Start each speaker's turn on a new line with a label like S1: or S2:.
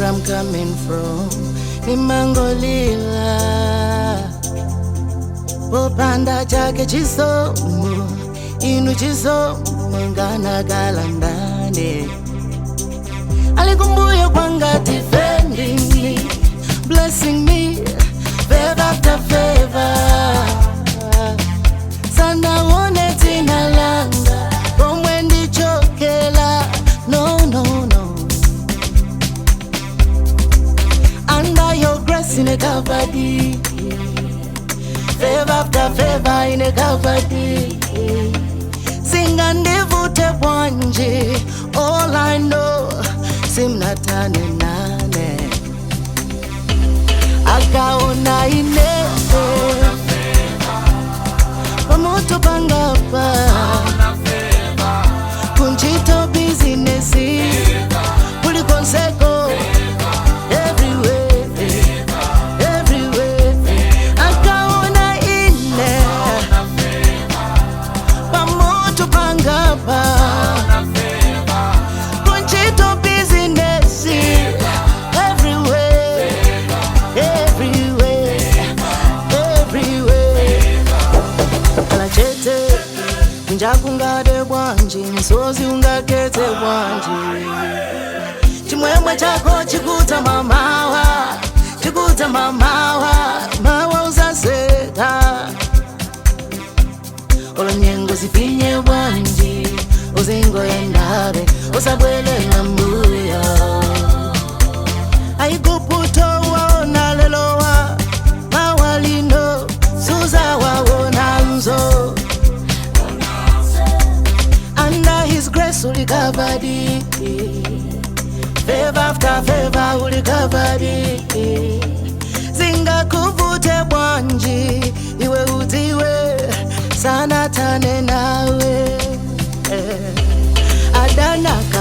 S1: I'm coming from nimangolila popanda chake chisomo inu chisomo nganakala ndani alikumbuyo kwanga defending me blessing me favor after favor sanaone tina langa komwe ndichokela no no no under your grace in a covered favor after favor in a covered singa ndivute bwanje all i know simnatane nane akaona ine pamoto pangapa kunchito bizinesi kulikonseko everywhere everywhere akaona ine pamoto pangapa kunchito bizinesi everywhere everywhere everywhere kala chete njakungade bwanji msozi ungakete bwanji chimwemwe chako chikuta mamawa chikuta mamawa mawa uzaseta olonyengo zipinye bwanji uzingoyendabe usabwelela mbuyo aikuputowaona lelowa mawalino suzawaona nzo under his grace ulikavadi favor after favor ulikavadi zingakuvute bwanji iwe udziwe sana tane nawe eh, adanaka